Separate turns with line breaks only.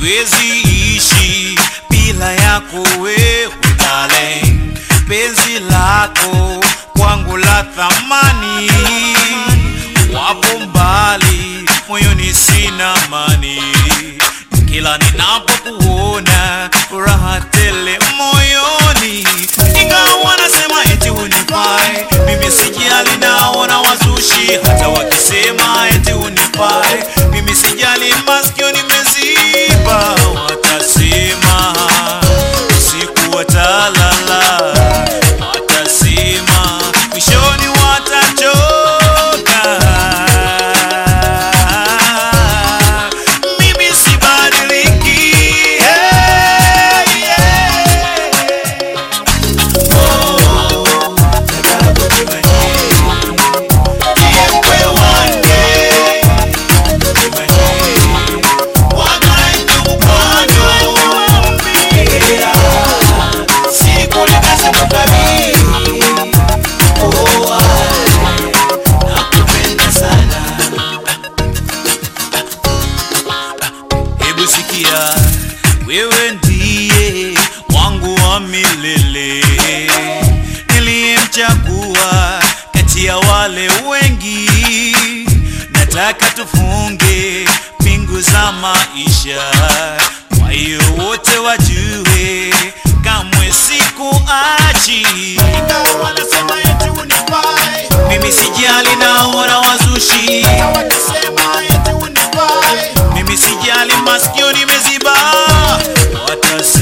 siwezi ishi bila yako wewe darling, penzi lako kwangu la thamani, wapo mbali moyoni sina amani, kila ninapokuona furaha tele moyoni, ingawa nasema eti unifai, mimi sijali, naona wazushi hata wakisema eti unifai, mimi sijali, masikio nimeziba, watasema usiku watalala, watasema mwishoni watachoka. Mimi sibadiliki, hey, yeah. Oh, nataka kukimanye, niwe wange, kukimanye, wakaende upande wambia, siku likasema kabili, oh, nakupenda sana Hebu sikia, wewe ndiye wangu wa milele, niliyemchagua kati ya wale wengi. Nataka tufunge pingu za maisha, kwa hiyo wote wajue kamwe sikuachi. Ingawa wanasema eti unifai, mimi sijali, naona wazushi wakisema eti unifai mimi sijali, masikio nimeziba, watasema